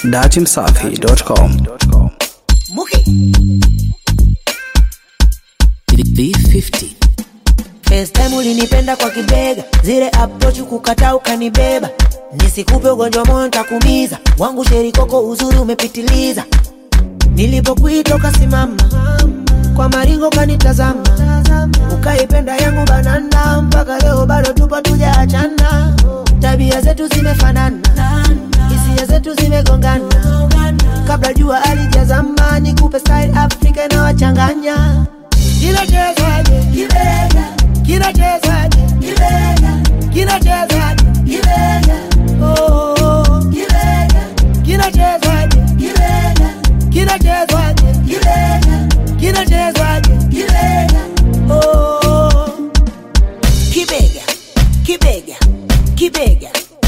datimsafi.com. Muki V50 First time ulinipenda kwa kibega, zile approach kukataa ukanibeba, nisikupe ugonjwa moyo nitakumiza, wangu sheri koko uzuri umepitiliza, nilipokuita ukasimama, kwa maringo kanitazama, ukaipenda yangu banana, mpaka leo bado tupo tujaachana, tabia zetu zimefanana, hisia zetu zimegongana, kabla jua alijazama, nikupe style Afrika inawachanganya kinachezwaje kibega kinachezwaje kibega kinachezwaje kibega oh oh, oh. kibega kinachezwaje kibega kinachezwaje kibega kinachezwaje kibega oh oh, oh. kibega kibega kibega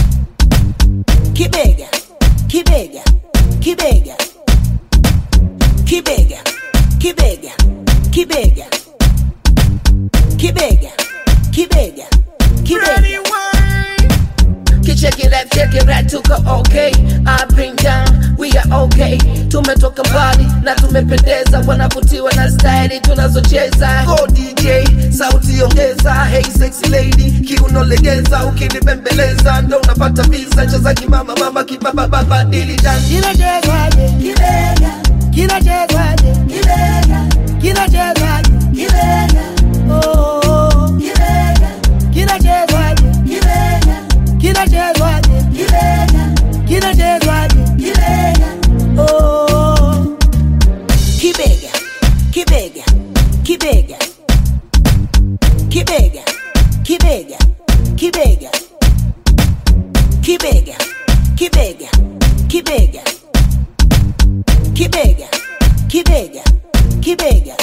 kibega kibega kibega kibega kibega kibega kibega kibega kibega Kicheki left, cheki right, tuko okay. I bring down, we are okay. Tumetoka mbali na tumependeza, wanavutiwa na staili tunazocheza. Go DJ, sauti ongeza, hey sexy lady, kiuno legeza, ukinibembeleza ndo unapata visa. Cheza kimama mama, kibaba baba, dili dance. kinachezwaje kibega kinachezwaje kibega kinachezwaje kibega oh oh, oh. kibega kinachezwaje kibega kinachezwaje kibega kinachezwaje kibega oh oh, oh. kibega kibega kibega kibega kibega kibega kibega kibega kibega kibega kibega kibega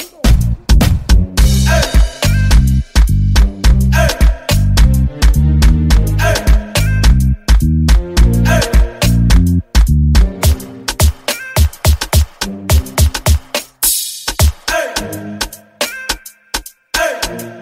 Hey!